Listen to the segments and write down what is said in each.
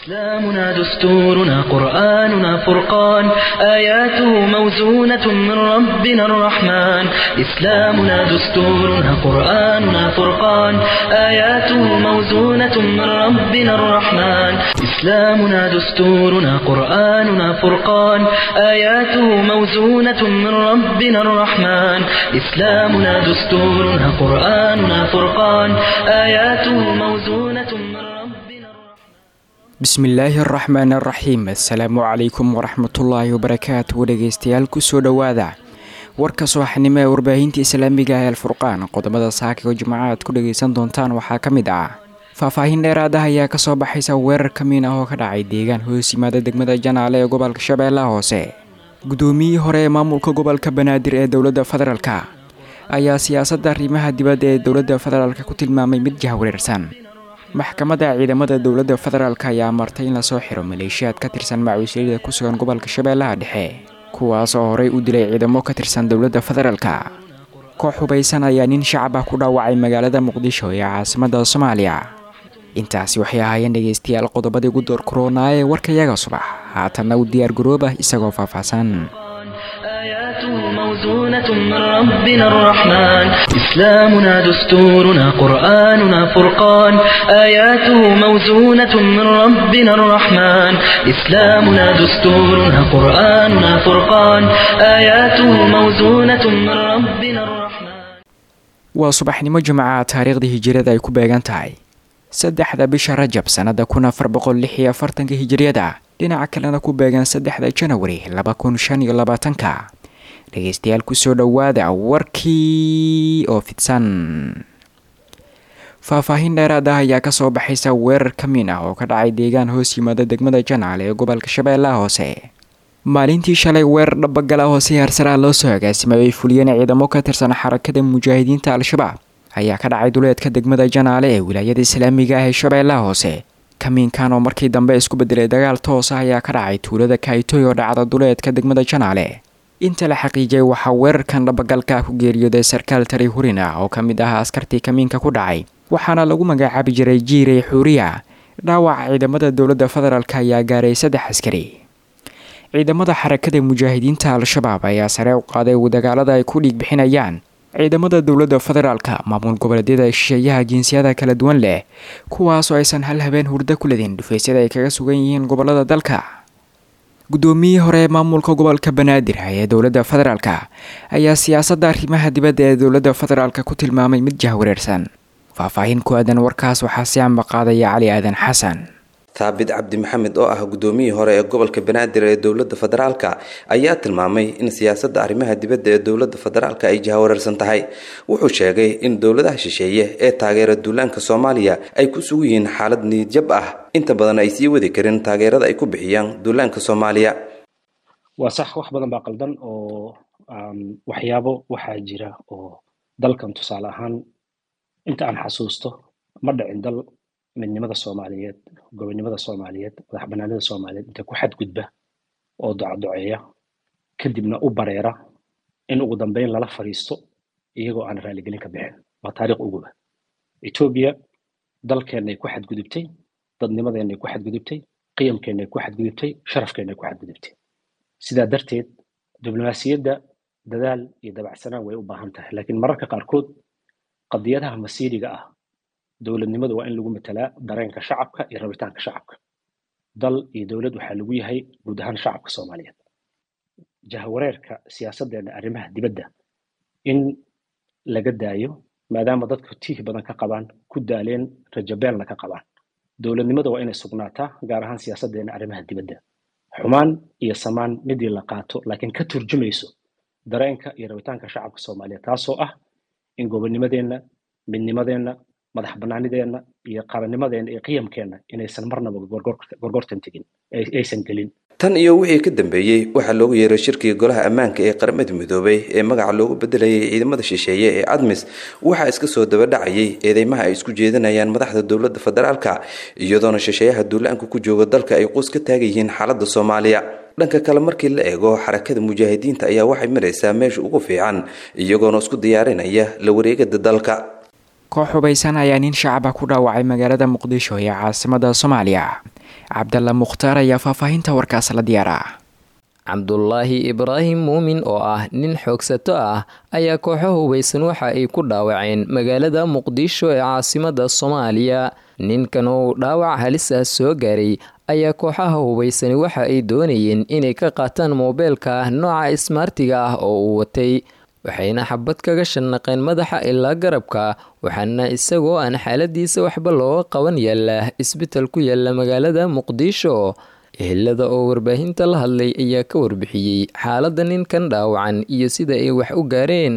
إسلامنا دستورنا قرآننا فرقان آياته موزونة من ربنا الرحمن إسلامنا دستورنا قرآننا فرقان آياته موزونة من ربنا الرحمن إسلامنا دستورنا قرآننا فرقان آياته موزونة من ربنا الرحمن إسلامنا دستورنا قرآننا فرقان آياته موزونة من ربنا الرحمن bismillaahi araxmaan araxiim assalaamu calaykum waraxmatullaahi wabarakaatu dhegeystayaal kusoo dhowaada warka sooxnimo ee warbaahinta islaamiga ee alfurqaan qodobada saaka oo jimcaha aad ku dhageysan doontaan waxaa ka mid ah faahfaahin dheeraad ah ayaa kasoo baxaysa weerar kamiin ah oo ka dhacay deegaan hoos yimaada degmada janaale ee gobolka shabeellaha hoose guddoomiyihii hore ee maamulka gobolka banaadir ee dowladda federaalka ayaa siyaasadda arrimaha dibadda ee dowladda federaalk ku tilmaamay mid jahwareersan maxkamadda ciidamada dowladda federaalk ayaa martay in lasoo xiro maleeshiyaad ka tirsan macuusyada ku sugan gobolka shabeellaha dhexe kuwaas oo horey u dilay ciidamo ka tirsan dowladda federaalka koox hubaysan ayaa nin shacab ah ku dhaawacay magaalada muqdisho ee caasimadda soomaaliya intaasi waxay ahaayeen dhegeystayaal qodobadii ugu door koronaa ee warkayaga subax haatanna u diyaar garooba isagoo faahfaahsan آياته موزونة من ربنا الرحمن إسلامنا دستورنا قرآننا فرقان آياته موزونة من ربنا الرحمن إسلامنا دستورنا قرآننا فرقان آياته موزونة من ربنا الرحمن waa subaxnimo jimcaha taariikhdii hijiriyada ay ku beegan tahay saddexda bisha rajab sannada kun afar boqol lix iyo afartanka hijiriyada dhinaca kalena ku beegan saddexda janawari laba kun shan iyo labaatanka dhegeystayaal kusoo dhowaada warkii oo fidsan faahfaahin dheeraad ah ayaa kasoo baxaysa weerar kamiin ah oo ka dhacay deegaan hoos yimaada degmada janaale ee gobolka shabeellaha hoose maalintii shalay weerar dhabagala hoose harsaraha loo soo agaasimay ay fuliyeen ciidamo ka tirsan xarakada mujaahidiinta al-shabaab ayaa ka dhacay duleedka degmada janaale ee wilaayada islaamiga ah ee shabeellaha hoose kamiinkan oo markii dambe isku bedelay dagaal toos ah ayaa ka dhacay tuulada kaitoy oo dhacda duleedka degmada janaale inta la xaqiijiyay waxaa weerarkan dhabagalka ku geeriyooday sarkaal tari hurin ah oo ka mid ah askartii kamiinka ku dhacay waxaana lagu magacaabi jiray jiirey xuuriya dhaawaca ciidamada dowladda federaalk ayaa gaaray saddex askari ciidamada xarakada mujaahidiinta al-shabaab ayaa sare u qaaday dagaalada ay ku dhiig bixinayaan ciidamada dowladda federaalka maamul goboleedyada shisheeyaha jinsiyada kala duwan leh kuwaasoo aysan hal habeen hurdo ku ledin dhufaysyada ay kaga sugan yihiin gobolada dalka guddoomiyihii hore ee maamulka gobolka banaadir ee dowladda federaalka ayaa siyaasadda arrimaha dibadda ee dowladda federaalk ku tilmaamay mid jahwareersan faahfaahin ku aadan warkaas waxaa si amba qaadaya cali aadan xasan thaabit cabdi maxamed oo ah guddoomiyii hore ee gobolka banaadir ee dowladda federaalka ayaa tilmaamay in siyaasadda arrimaha dibadda ee dowladda federaalka ay jahawareersan tahay wuxuu sheegay in dowladaha shisheeye ee taageera duulaanka soomaaliya ay ku sugu yihiin xaalad niyadjab ah inta badan ay sii wadi karin taageerada ay ku bixiyaan duulaanka soomaaliya waa sax wax badan baa qaldan oo waxyaabo waxaa jira oo dalkan tusaale ahaan inta aan xasuusto ma dhicin dal midnimada soomaaliyeed gobonimada soomaaliyeed madax banaanida soomaaliyeed inta ku xadgudba oo docadoceeya kadibna u bareera in ugu dambeyn lala fadhiisto iyagoo aan raaligelin ka bixin waa taariikh uguba etoobiya dalkeennay ku xadgudubtay dadnimadeennay ku xadgudubtay qiyamkeennay ku xadgudubtay sharafkeennay ku xadgudubtay sidaa darteed diblomaasiyadda dadaal iyo dabacsanaan way u baahan tahay laakiin mararka qaarkood qadiyadaha masiiriga ah dowladnimadu waa in lagu matalaa dareenka shacabka iyo rabitaanka shacabka dal iyo dowlad waxaa lagu yahay guud ahaan shacabka soomaaliyeed jahwareerka siyaasaddeena arrimaha dibadda in laga daayo maadaama dadku tiih badan ka qabaan ku daaleen rajabeelna ka qabaan dowladnimada waa inay sugnaataa gaar ahaan siyaasaddeena arrimaha dibadda xumaan iyo samaan midii la qaato laakiin ka turjumayso dareenka iyo rabitaanka shacabka soomaaliyeed taasoo ah in gobonnimadeenna midnimadeenna madax banaanideenna iyo qarannimadeenna iyo qiyamkeenna inaysan marnaba gorgortan tegin aysan gelin tan iyo wixii ka dambeeyey waxaa loogu yeeray shirkiga golaha ammaanka ee qaramada midoobay ee magaca loogu bedelayay ciidamada shisheeye ee admis waxaa iska soo dabadhacayay eedeymaha ay isku jeedinayaan madaxda dowladda federaalka iyadoona shisheeyaha duulaanka ku jooga dalka ay quus ka taagan yihiin xaaladda soomaaliya dhanka kale markii la eego xarakada mujaahidiinta ayaa waxay maraysaa meesha ugu fiican iyagoona isku diyaarinaya la wareegada dalka koox hubaysan ayaa nin shacaba ku dhaawacay magaalada muqdisho ee caasimada soomaaliya cabdalla mukhtaar ayaa faahfaahinta warkaas la diyaara cabdulaahi ibraahim muumin oo ah nin xoogsato ah ayaa kooxo hubaysan waxa ay ku dhaawaceen magaalada muqdisho ee caasimada soomaaliya ninkan oo dhaawac halis ah soo gaaray ayaa kooxaha hubaysani waxa ay doonayeen inay ka qaataan moobeelka nooca ismaartiga ah oo uu watay waxayna xabad kaga shanaqeen madaxa ilaa garabka waxaana isagoo aan xaaladiisa waxba looga qaban yaala isbital ku yaala magaalada muqdisho ehelada oo warbaahinta la hadlay ayaa ka warbixiyey xaalada ninkan dhaawacan iyo sida ay wax u gaareen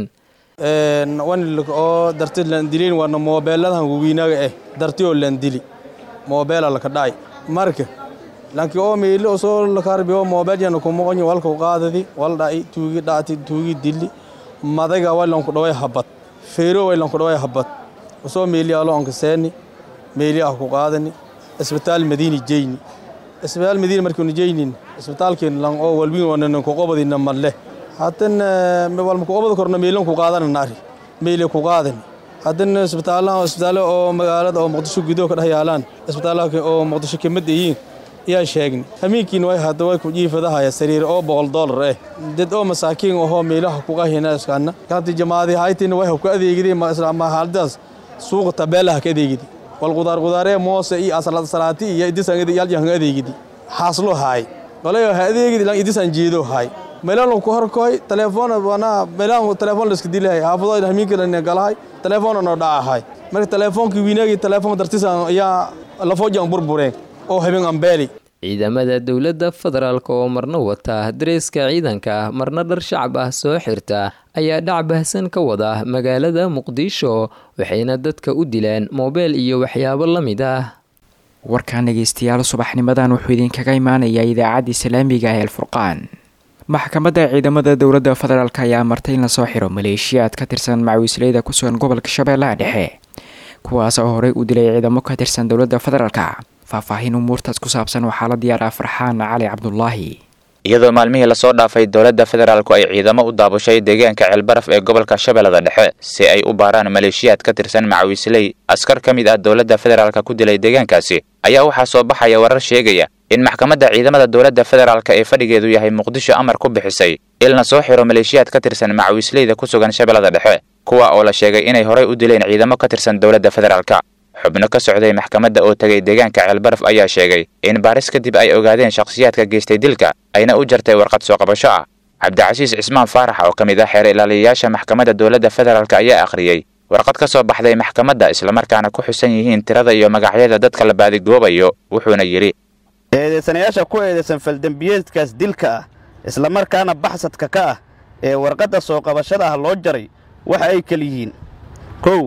oo darti landilin waana moobeeladan wawiinaga eh darti oo landili moobeela laka dhacay marka lanki oo meeli osoo lakarbiyo moobeel yana kumoqonyi walka qaadadi wal dhaci tuugi dhacti tuugi dili madaga waylanku dhaway habad feero waylanku dhaway habad osoo meeli alo anka seeni meeli ah ku qaadani isbitaal madiini jeyni isbitaal madiina markiinu jeynin isbitaalkeen lan oo walbin wanan ku qobadina malle hadan walma ku qobad korna meelan ku qaadana naari meeli ku qaadani hadan isbitaalaha isbitaalo oo magaalada oo muqdisho gudaha ka dhex yaalaan isbitaalaha oo muqdisho kamid yihiin yaa sheegni hamiinkiin way hadda way ku jiifadahaya sariir oo boqol doolar eh dad oo masaakiin ahoo meelaha ku qahina iskaana kanti jamaadi haytin way ku adeegidi ma islaama haldaas suuqa tabeelaha ka adeegidi wal qudaar qudaaree moose iyo asalad salaati iyo idisangidi yal jahan adeegidi xaaslo haay walayo ha adeegidi lan idisan jeedo haay meelaan ku horkoy telefoon wana meelaan telefoon iska dilahay haafado hamiinka la galahay telefoon no dhacahay marka telefoonki wiinagi telefoon dartisan ayaa lafoojan burbureen oo habeen ambeeli ciidamada dowladda federaalk oo marna wata dareeska ciidanka marna dhar shacab ah soo xirta ayaa dhac bahsan ka wada magaalada muqdisho waxayna dadka u dilaan moobeel iyo waxyaabo la mid ah warkan dhegeystayaal subaxnimadan wuxuu idinkaga imaanayaa idaacadda islaamiga ee alfurqaan maxkamadda ciidamada dowladda federaalk ayaa martay in lasoo xiro maleeshiyaad ka tirsan macawisleyda ku sugan gobolka shabeellaha dhexe kuwaas oo horey u dilay ciidamo ka tirsan dowladda federaalk faahfaahin umuurtaas ku saabsan waxaa la diyaaraa farxaan cali cabdulaahi iyadoo maalmihii lasoo dhaafay dowladda federaalku ay ciidamo u daabushay deegaanka ceelbaraf ee gobolka shabeellada dhexe si ay u baaraan maleeshiyaad ka tirsan macawisley askar ka mid ah dowladda federaalka ku dilay deegaankaasi ayaa waxaa soo baxaya warar sheegaya in maxkamadda ciidamada dowladda federaalk ee fadhigeedu yahay muqdisho amar ku bixisay ilna soo xiro maleeshiyaad ka tirsan macawisleyda ku sugan shabeellada dhexe kuwa oo la sheegay inay horey u dileen ciidamo ka tirsan dowladda federaalka xubno ka socday maxkamadda oo tegay deegaanka ceelbaraf ayaa sheegay in baaris kadib ay ogaadeen shakhsiyaadka geystay dilka ayna u jartay warqad soo qabasho ah cabdicasiis cismaan faarax oo ka mid ah xeer ilaaliyayaasha maxkamadda dowladda federaalk ayaa akhriyey warqad ka soo baxday maxkamadda islamarkaana ku xusan yihiin tirada iyo magacyada dadka la baadigoobayo wuxuuna yidhi eedeysanayaasha ku eedeysan faldembiyeedkaas dilka ah islamarkaana baxsadka ka ah ee warqadda soo qabashada ah loo jaray waxa ay kala yihiin kow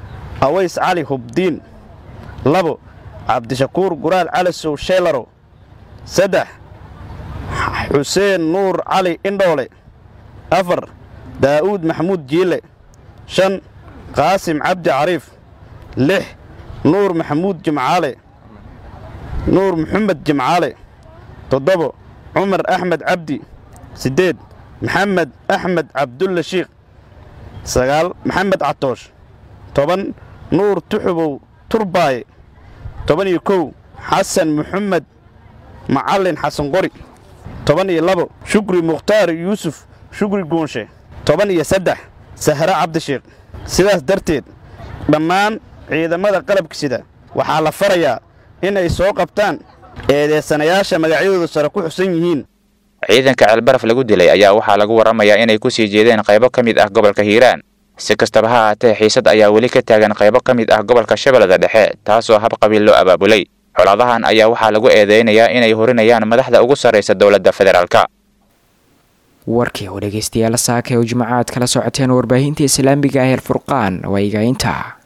aways cali hubdiin labo cabdishakuur guraal cali sow sheelaro saddex xuseen nuur cali indhoole afar daa'uud maxamuud jiile shan qaasim cabdi cariif lix nuur maxamuud jimcaale nuur maxamed jimcaale toddobo cumar axmed cabdi siddeed maxamed axmed cabdulle shiikh sagaal maxamed catoosh toban nuur tuxubow turbaaye toban iyo kow xasan maxamed macallin xasan qori toban iyo labo shukri mukhtaar yuusuf shukri goonshe toban iyo saddex sahre cabdishiikh sidaas darteed dhammaan ciidamada qalabka sida waxaa la farayaa in ay soo qabtaan eedeysanayaasha magacyadooda sare ku xusan yihiin ciidanka ceelbaraf lagu dilay ayaa waxaa lagu warramayaa inay ku sii jeedeen qaybo ka mid ah gobolka hiiraan si kastaba ha ahaatee xiisad ayaa weli ka taagan qaybo ka mid ah gobolka shabeellada dhexe taasoo hab qabiil loo abaabulay xoladahan ayaa waxaa lagu eedeynayaa inay horinayaan madaxda ugu sarraysa dowladda federaalka warkii oo dhegeystayaal saaka oo jimcaad kala socoteen warbaahinta islaamiga ah el furqaan waa igainta